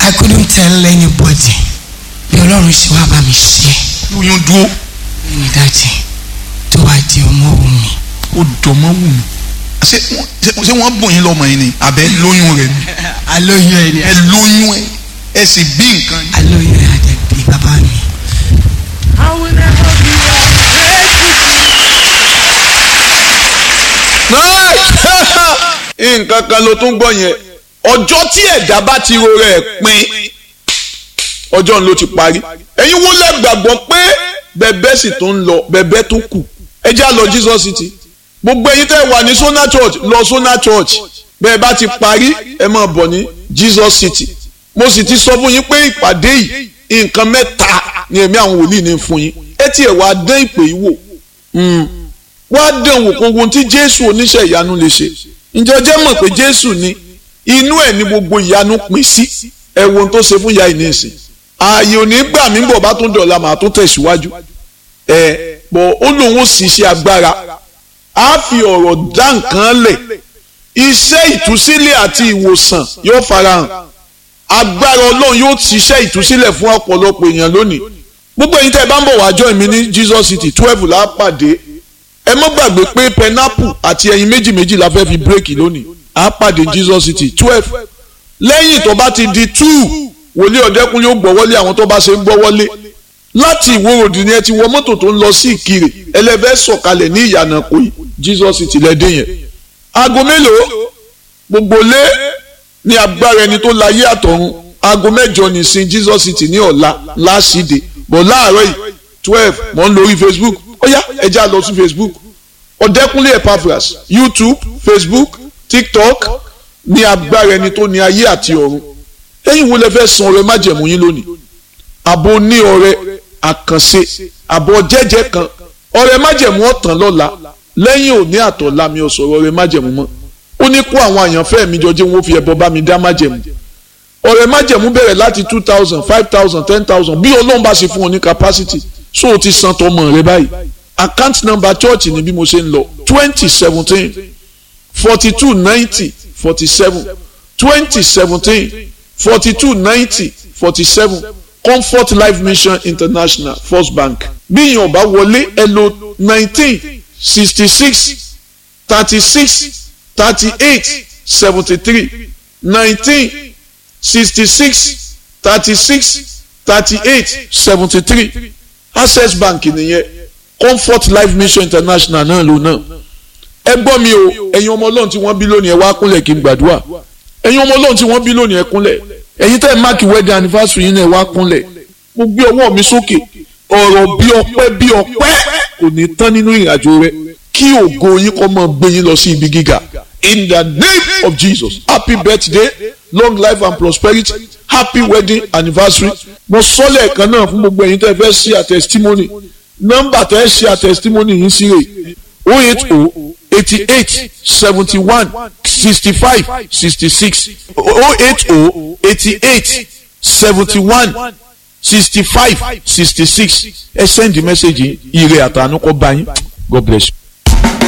I couldn't tell anybody bí ọlọ́run ṣe wá bá mi ṣe lóyún dúró ní dájì tó wá di ọmọ òun mi. ó dọ̀mọ́ wù mí. ṣé wọ́n ṣé- ṣé wọ́n bùn yín lọ́mọ yín ni àbẹ́ lóyún rẹ̀ ni alóyún ẹ ni ẹ lóyún ẹ ẹ sì bí nǹkan yín. alóyún ẹ àdẹ̀bí bàbá mi. nǹkan kan ló tún gbọ́ yẹn ọjọ́ tí ẹ̀dá bá ti ro rẹ̀ pin ọjọ́ ló ti parí ẹ̀yin wo lẹ gbàgbọ́ pé bẹ̀bẹ̀ sì tó ń lọ bẹ̀bẹ̀ tó kù ẹ já lọ Jesus City gbogbo ẹ̀yin tẹ́ wà ní Sona Church lọ Sona Church bẹ́ẹ̀ bá ti parí ẹ máa bọ̀ ní Jesus City mo sì ti sọ fún yín pé ìpàdé yìí nǹkan mẹ́ta ni ẹ̀mí àwọn wòlíì ní fún yín ẹ tiẹ̀ wá dán ìpè yìí wò wá dán wò kókó tí Jésù oníṣẹ́ ìyanu lè ṣe ǹjẹ́ ẹ jẹ́ mọ̀ pé Jésù ni inú ẹ̀ ní gbogbo ìyanu pín sí ẹ wo ohun tó ṣe fún ìyá yìí nísìn ààyè ò ní gbà mí bọ̀ bá tún dọ̀la màá tún tẹ̀síwájú ẹ bọ̀ ó lóun ó sì ṣe agbára á fi ọ̀rọ̀ dá nǹkan lẹ̀ iṣẹ́ ìtúsílẹ̀ àti ìwòsàn yóò farahàn agbára ọlọ́run yóò ṣiṣẹ́ ìtúsílẹ̀ fún ọ̀pọ̀lọpọ̀ èèyàn lónìí gbogbo ẹ̀yin tẹ́ ẹ bá ń bọ̀ wá join mi ní Jesus City twelve la pàdé ẹ má gbàgbé pé pineapple àti ẹyin méjì méjì la fẹ́ fi bírèkì lónìí a pàdé Jesus City twelve lẹ́yìn tó bá ti di two wòlíì ọ̀dẹ́kun yóò gbọ́ wọlé àwọn tó bá ṣe ń gbọ́ wọlé láti ìwòròdì ni ẹ ti wọ mọ́tò tó ń lọ sí ìkirè ẹlẹ́fẹ́ sọ̀kalẹ̀ ní ìyànà kò yí Jesus City lẹ́dẹ̀ yẹn aago mélòó gbogbo lé ní agbára ẹni tó láyé àtọ̀run aago mẹ́jọ ní sin Jesus City ní ọ̀la láṣìdè bọ̀ láàárọ̀ yìí twelve mọ̀ ń lórí Facebook ó yá ẹ já lọ sí Facebook ọ̀dẹ́kúnlé Epaphras YouTube Facebook TikTok ní agbára ẹni tó ní ayé àti ọ̀run ẹ̀yin wo lẹ fẹ́ san ọrẹ májẹ̀mú yín lónìí àbò ní ọrẹ àkànṣe àbọ̀ jẹ́jẹ́ kan ọrẹ májẹ̀mú ọ̀tàn lọ́la lẹ́yìn òní àtọ̀la mi ò sọ̀rọ̀ ọrẹ májẹ̀mú mọ́ ó ní kó àwọn àyànfẹ́ mi jọ jẹ́ wọn ó fi ẹbọ bá mi dá májẹ̀mú ọrẹ májẹ̀mú bẹ̀rẹ̀ láti two thousand five thousand ten thousand bí ọlọ́run bá ṣe fún ọ ní capacity so o ti san tọmọ rẹ báyìí account number church ni bí mo ṣe ń lọ twenty seventeen forty two ninety forty seven twenty seventeen forty two ninety forty seven comfort life mission international first bank bí ìyẹn ọba wọlé ẹ lò nineteen sixty six thirty six thirty eight seventy three nineteen sixty six thirty six thirty eight seventy three access bank nìyẹn comfort life mission international náà ló náà ẹ gbọ́ mi o ẹ̀yin ọmọ ọlọ́run tí wọ́n bí lónìí ẹ wá kúnlẹ̀ kí n gbàdúrà ẹ̀yin ọmọ ọlọ́run tí wọ́n bí lónìí ẹ kúnlẹ̀ ẹ̀yin tẹ́ ẹ máàkì wedding anniversary yín náà ẹ wá kúnlẹ̀ mo gbé ọwọ́ mi sókè ọ̀rọ̀ bí ọpẹ́ bí ọpẹ́ kò ní tán nínú ìrìnàjò rẹ kí ògo yín kó máa gbé yín lọ sí ibi gíga in the name of Jesus happy birthday long life and prosperity happy wedding anniversary mo sọ lẹ́ẹ̀kan náà fún gbogbo ẹ̀yin tẹ́ fẹ́ ṣe a testimony nọ́mbà tẹ́ ṣe a testimony yín sí rè o eight o eighty eight seventy one sixty five sixty six o eight o eighty eight seventy one sixty five sixty six ẹ send the message yìí ire àtànú kó bá yín God bless you.